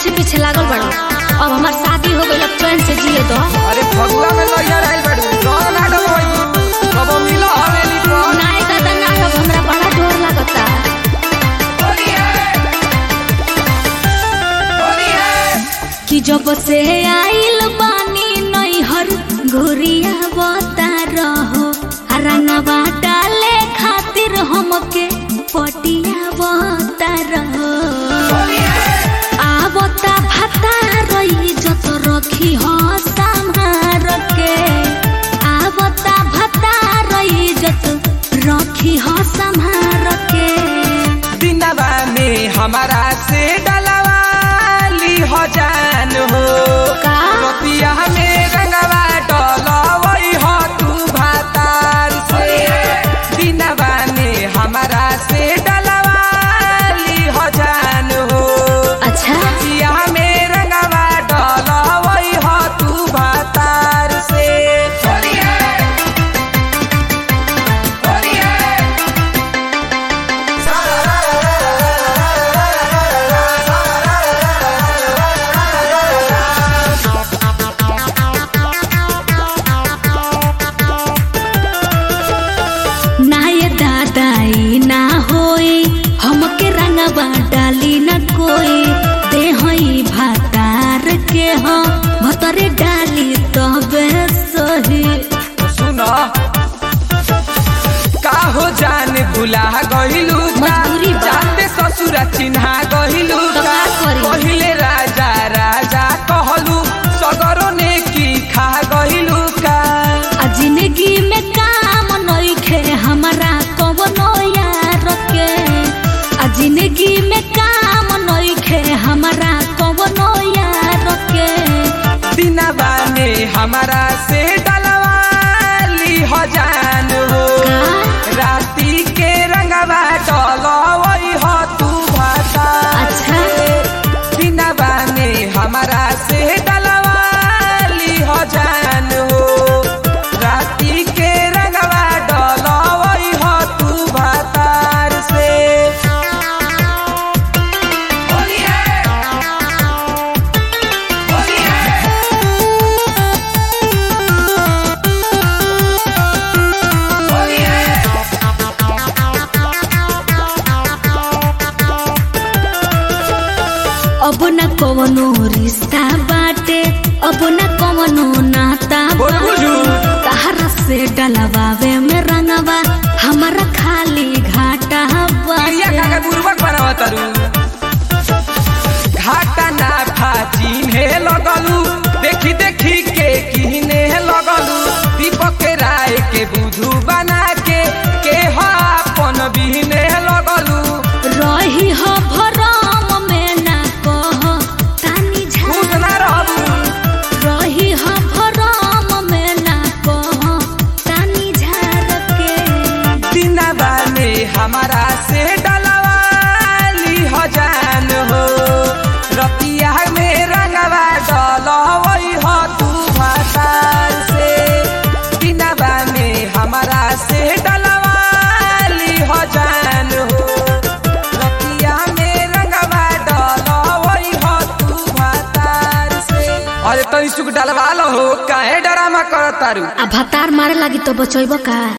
पीछे पीछे लागल बड़ा अब हमार शादी हो गई अब चैन से जिए दो अरे फगुआ में लइया रहल बाड़ू रंग ना डलवाई कबो मिला हवेली पर नाय दादा ना अब हमरा बड़ा डर लागता कि जब से आइल बानी नैहर घुरिया बता रहो आ रंगवा डाले खातिर हमके पटिया बता रहो आवता भता रही जत रखी हो संहार के आवता भता रही जत रखी हो संहार के दिनवा में हमारा से डलवाली हो जान हो का? रतिया में रंगवा डलवई हो तू भातार से दिनवा में हमारा से डलवाली हो जान हो अच्छा रतिया में रंगवा डलवई हो तू भातार से ना ये दादाई ना होई हमके रंगवा डाली न कोई दे हई भातार के हो भतरे डाली तबे सही सुनो काहो जान भुला गहिलू मजबूरी बा। जाते ससुर चिन्हा गहिलू तो का करी? पहिले राजा राजा कहलू सगरो ने की खा गहिलू का आ जिंदगी में काम नइखे हमारा कवनो यार के आ जिंदगी में काम नइखे हमारा कवनो यार के दिनवा में हमारा से डलवाली हो जान हो का? राती के रंगवा डलवई हो तू भाता अच्छा। दिनवा में हमारा से डलवाली हो जान हो राती के रंगवा डलवई हो तू भातार से होली है होली है होली है अब न कवनो रिश्ता बाटे अब न कवनो नाता बोल बुझू। तहरा से डलवावे में रंगवा हमारा खाली घाटा पिया बाटे काका बुर्बक बनावा तारू घाटा ना फाचिन हे लगलू देखी देखी के किने लगलू दीपक राय के बुधू बना के के हो अपन बिहने लगलू रही हो भरम में ना कह तानी खुश झा ना रहबू रही हो भरम में ना कह तानी झार के दिनवा में हमारा से डलवाली हो जान हो रतिया में रंगवा डलवई हो तू भातार से दिनवा में हमारा से डलवाली हो जान हो रतिया में रंगवा डलवई हो तू भातार से अरे तनी सुख डलवा लो हो काहे डरामा करतारू आ भतार मारे लागी तो बचैब का